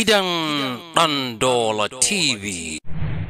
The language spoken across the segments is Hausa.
gidan Ɗandola TV.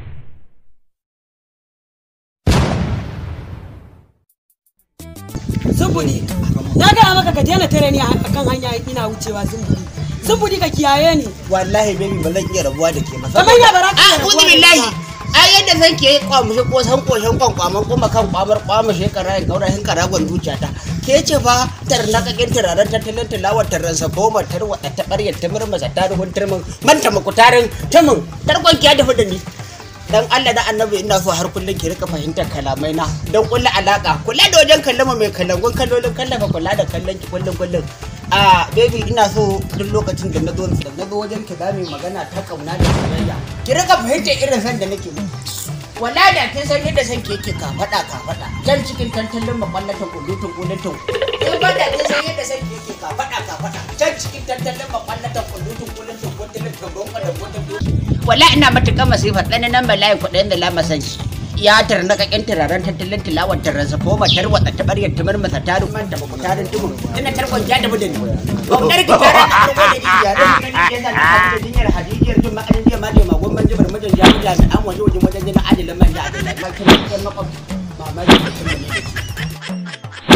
Zumbudi, na gaya maka ka daina tare ni a kan hanya ina wucewa zumbudi. Zumbudi ka kiyaye ni. wallahi baby ba zan iya rabuwa da ke masa Kamar ya bara ka a iya kuzi rabuwa da billahi ita. ai yadda zan ke kwamushe ko san koshen kwankwaman kuma kan kwamar kwamushe kara in kaura hin karagon zuciyata ke ce fa tarnakakin turaren tattalin tilawar tarransa goma tarwada ta ɓaryar ta murmasa taruhun turmin manta makutarin tumin tarkon ki ya dafa da ni dan Allah da annabi ina so har kullum ki rika fahimtar kalamai na don kulla alaka kula da wajen kallama mai kallangun kallolin kallafa kula da kallon ki kullum kullum a baby ina so duk lokacin da na zo da na zo wajen ki za mu yi magana ta kauna da soyayya ki rika fahimtar irin san da nake miki wala da kin san yadda san ke yake ka faɗa ka faɗa can cikin tantalin makwallatan kullutun kullutun in ba da kin san yadda san ke yake ka faɗa ka faɗa can cikin tantalin makwallatan kullutun kullutun kullutun kullutun kullutun wala ina matuƙar masifa ɗan nan bala'i kuɗin da lama san shi ya tarna kakin turaren tattalin tilawar tarransa ko matar wata ta ɓaryar tumar masa tarin man da baku tarin tumu ina tarkon ja da budin gwamnar ki tara da farko da iya da ni ya zan ta da dinyar hadijiyar tun ma'anin jiya ma da magon man jibar mijin jami'a jami'an waje wajen wajen jina adilin man da adilin man kuma kan makwab mamaki da kuma ne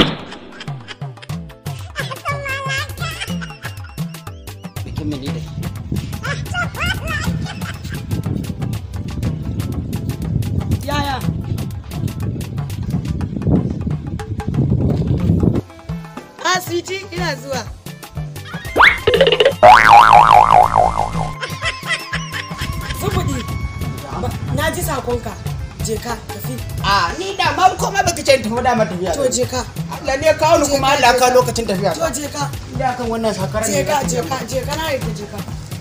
bikin mu ne da shi Yaya? A sweetie ina zuwa. Zumbudi, ba- na ji sakonka. Je ka tafi. a ni da ma kuma baka ce tafi da mata tafiya To je ka. Allah ne ya kawo ni kuma Allah ka lokacin tafiya To je ka. da kan wannan sakarar Je ka, je ka, je ka na yadda je ka.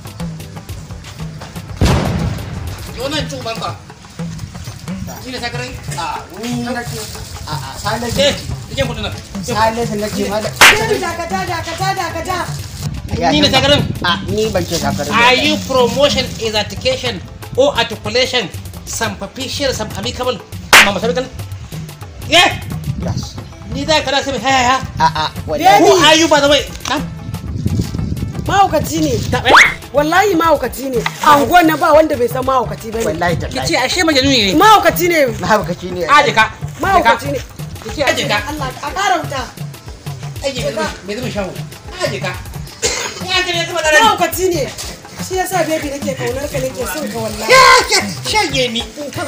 Wannan cin banka. Shi ne sakarai? a ni nake a a sale Eh, ike kudin nan. sale sun nake ma da Baby dakata, dakata, dakata. Ni ne sakarin. a ni ban ce sakarar Are you promotion is articulation or articulation superficial some amicable amma masabitan? Yeah. yes Ni za ka rasa mai haya a a Who wallahi are you by the way? Na? Mahaukaci ne. Ta bai? Wallahi mahaukaci ne. A unguwan nan ba wanda bai san mahaukaci ba ne. wallahi Ki tallahi ce ashe majaluni ne. Mahaukaci ne. mahaukaci ne Aje ka. Mahaukaci ne. Ki ce aje ka. Allah, a ƙara wuta. Aje ka. Me zama shawo? Aje ka. Ya ka ne kuma da mahaukaci ne shi yasa baby nake kaunar ka nake son ka wallahi Shage ni.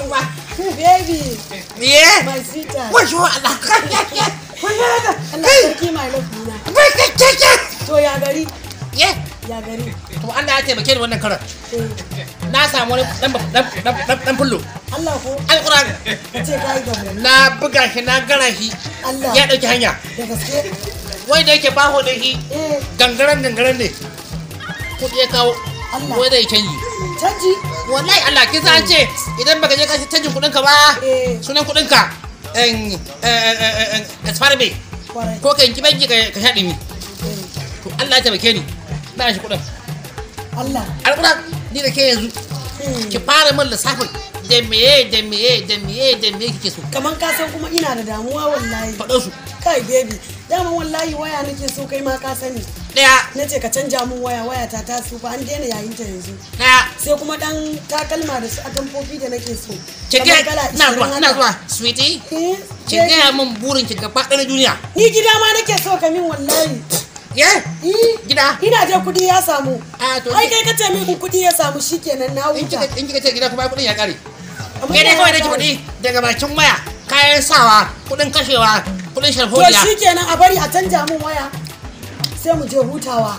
baby Yeah. my sweetheart Wajo Allah. Allah sarki my love dina to ya gari Yeah. ya gari To Allah ya taimake ni wannan karan. Eh, Na samu wani dan dan dan dan fullo. Allah ko Alquran. ce kai da mu Na buga shi na gara shi. Allah Ya dauki hanya. da gaske Wai da yake baho da shi eh gangaren gangaren ne. Kuɗi ya kawo. Allah. Wai zai canji. canji Wallahi Allah kin san an ce idan baka je ka shi canjin kuɗinka ba. Eh. Sunan kuɗinka. En en en expire me. kwarai Ko ka yanki banki ka ka sha ɗimi. Eh, To Allah ya taimake ni. Na shi kuɗin. Allah Alquran ni da ke yanzu Hmm. ki fara min lissafin da meye da meye da meye da meye kike so. kaman ka san kuma ina da damuwa wallahi Faɗo su. kai baby dama wallahi waya nake so kai ma ka sani Ɗaya. na ce ka canja mun waya waya ta ta tsufa an daina yayin ta yanzu Ɗaya. sai kuma dan takalma da su atamfofi da nake so Ki Kamar ga kala ina 20 zuwa ina haka. zuwa sweetie. Eh, Ki baby, gaya min burin ki gaba ɗaya na duniya. ni gida ma nake so ka min wallahi Ye? Eh, Gida? ina je kudi ya samu A to ai kai kace min in kudi ya samu shikenan na in huta kika in kika ce gida kuma kuɗin ya ƙare. Amma Ke ya dai kawai nake kare. kuɗi daga bakin waya, kayan sawa, kuɗin kashewa, kuɗin to sharholiya. shikenan a bari a canja mun waya sai mu je hutawa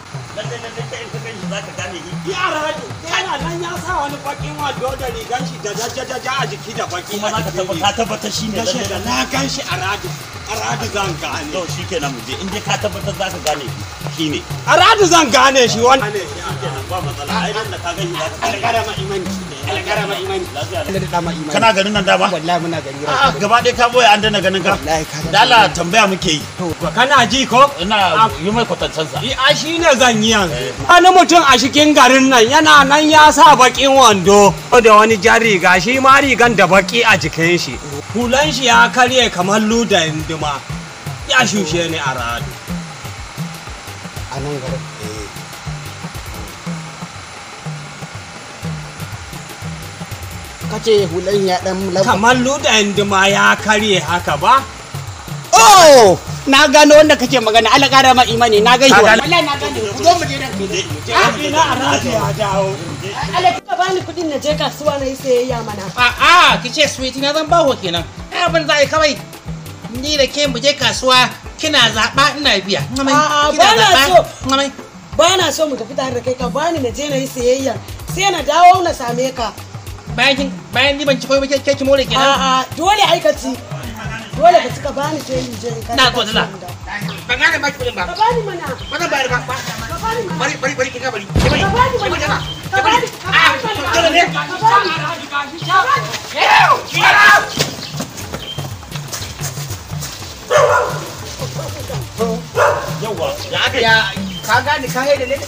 yara yana nan ya sa wani bakin wando da rigan shi da jajajaja a jiki da baki kuma za ka tabbata ka tabbata shi ne kashe lalle da na gan shi a radu a radu zan gane to shi kenan mu je in dai ka tabbatar za ka gane shi ne a radu zan gane shi wani kenan ba matsala ai nan da ka gani za ka alƙara ma imani alƙara ma imani Allah da dama imani kana garin nan dama wallahi muna gani a gaba ɗaya ka boye an dana ganin ka wallahi ka da Allah tambaya muke yi kana ji ko ina yi mai kwatancen sa a shi ne zan yi yanzu wani mutum a cikin garin nan yana nan ya sa bakin wando da wani jan riga shi ma rigan da baki a jikin shi hulan shi ya karye kamar luda indima ya shushe ni a radu a nan garin kace hulan ya dan lamba kamar ludayin dima ya karye haka ba oh na gano wanda kake magana Allah kara ma imani na gaishe Ka gane? wallahi na gane ku zo mu je da ina a rafi ya dawo Allah kika bani kuɗin na je kasuwa na yi sayayya mana A'a, ki ce sweetie na zan baho kenan. Ai abin za a yi kawai. Ni da ke mu je kasuwa kina zaɓa ina biya. Ngamai, A'a, kina ba na zaɓa. so. Ngamai. ba na so mu tafi tare da kai ka bani na je na yi sayayya sai na dawo na same ka Bayan kin bayan ni ban ci koyi ba ke ke ki more kenan. a'a dole aikaci dole ka cika bani sai in je in kai Na gode la. kasuwan da. Ban gane ba ki kuɗin ba. ka bani mana Ba zan bayar ba. ba. ka bani mana Bari bari bari kin ga bari. Ki bari. ka bani Ki bari mana jama. ka bani ka Ah, bani mana dole ne. ka bani ka bani yawa ya aka yi ya ka gane ka haida ne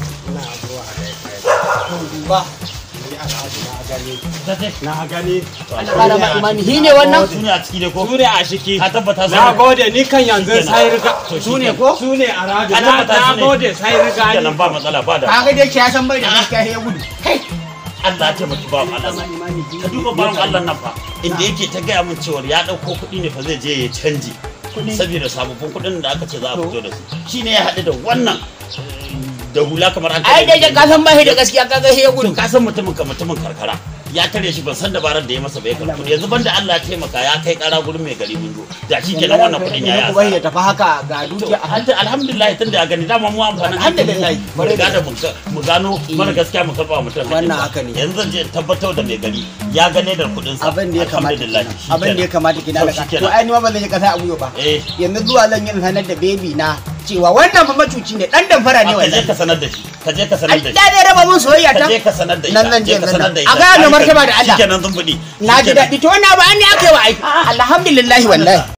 ba na gani Allah kara ma imani hi ne wannan su ne a ciki ne ko su ne a shiki ka tabbata su na ne gode ni kan yanzu sai riga To su ne shikenan. ko su ne a rabi Ka na tabbata su na ne. gode sai riga ni kenan ba matsala ba da kaga dai ya san bai da gaskiya ya gudu kai Allah ya taimaki bawan Allah nan ka duba bawan Allah nan fa inda yake ta gaya min cewa ya dauko kuɗi ne fa zai je ya canji saboda sababbin kuɗin da aka ce za a fito da su shine ya haɗu da wannan da hula kamar an ai dai ka san bai da gaskiya kaga ya gudu ka san mutumin ka mutumin karkara ya tare shi ban san dabarar da ya masa bai karɓi kuɗi yanzu banda Allah ya taimaka ya kai ƙara gurin mai gari mun zo da shi kenan wannan kuɗin ya yi kuma ya asara tafi haka ga To, dukiya a alhamdu- alhamdulillah tun da ya gani dama mu amfanin Alhamdulillah. mu riga da mu ga- mu gano mara gaskiya mu karba mutum hakkin Wannan sa. haka ne. yanzu zan je in tabbatar da mai gari ya gane da kuɗin sa abin da ya kamata alhamdulillah abin da ya kamata ki To, dalaka shikenan. to ai ni ma ba zan yi kasa a guyo ba eh yanzu zuwa zan yi in sanar da baby na cewa wannan fa macuci ne dan damfara ne ka je wallahi ka sanar da shi ka je ka sanar ai da da shi zai raba mun soyayya ka ta je ka sanar da ita nan zan je je ka nan sanar da nan. ita a ga mai martaba da Allah shikenan zumbuɗi na ji daɗi to wannan ba an ne aka yi wa ai alhamdulillah wallahi